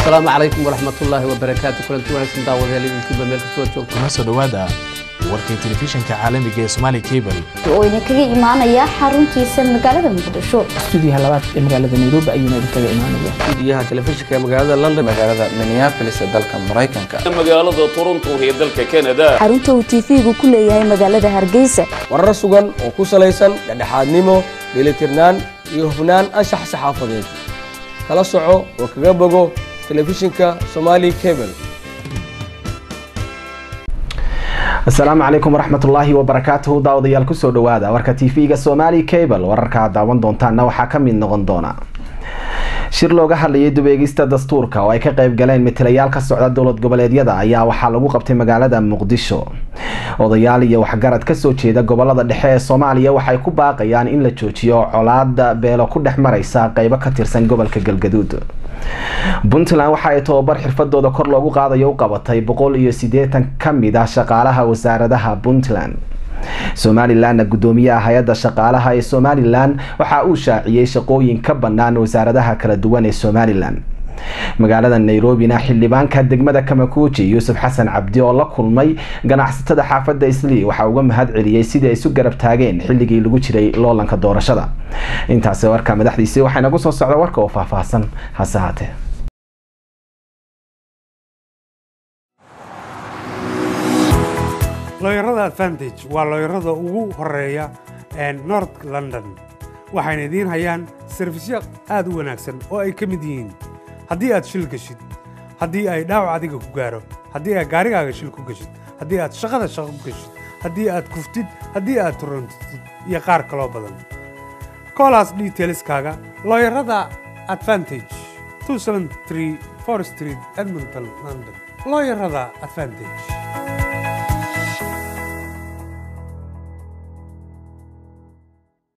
asalaamu calaykum waraxmatullaahi wabarakaatu kulanti wanaagsan daawadayaal idinkiiba meel kastoo joogto kuna soo dhowaada warkii telefishinka caalamiga ee Somali Cable oo idinkaga imaanaya xaruntiisa magaalada muqdisho stuudiyaha labaad ee magaalada nairobi ayuuna idinkaga imaanaya stuudiyaha telefishinka ee magaalada london magaalada minneapolis ee dalka maraykanka magaalada toronto ee dalka canada xarunta uu tv-gu ku leeyahay magaalada hargeysa warar sugan oo ku salaysan dhexdhexaadnimo dheelitirnaan iyo hufnaan anshax saxaafadeed kala soco oo kaga bogo telefishinka somali cable asalaamu calaykum waraxmatullaahi wabarakaatuhu daawadayaal kusoo dhowaada warka tv-ga somali cable wararka aad daawan doontaana waxaa ka mid noqon doona shir looga hadlayay dubeegista dastuurka oo ay ka qayb galeen matalayaal ka socda dowlad goboleedyada ayaa waxaa lagu qabtay magaalada muqdisho odayaal iyo waxgarad kasoo jeeda gobolada dhexe ee soomaaliya waxay ku baaqayaan in la joojiyo colaada beelo ku dhex mareysa qeybo ka tirsan gobolka galgaduud puntland waxa ay tababar xirfadooda kor loogu qaadayo u qabatay boqol iyo sideetan kamid ah shaqaalaha wasaaradaha puntland somalilanna gudoomiyaha hay-adda shaqaalaha ee somalilan waxa uu shaaciyey shaqooyin ka bannaan wasaaradaha kala duwan ee somalilan magaalada nairobina xildhibaanka degmada kamakuuji yuusuf xasan cabdi oo la kulmay ganacsatada xaafadda islii waxaa uga mahad celiyey sidii ay isu garab taageen xilligii lagu jiray loolanka doorashada intaasi warka madaxdiisii waxaa inagu soo socda warka oo faahfaahsan hase haatee looyarada advantage waa looyarada ugu horeeya north london waxayna idiin hayaan sarfisyo aad u wanaagsan oo ay ka mid yihiin haddii aad shil geshid haddii ay dhaawac adiga ku gaaro haddii aad gaarigaaga shil ku geshid haddii aad shaqada shaqo ku geshid haddii aad kuftid haddii aad turantid iyo qaar kaloo badan koolaas detailskaaga looyarada advantage street edmonton london looyarada advantage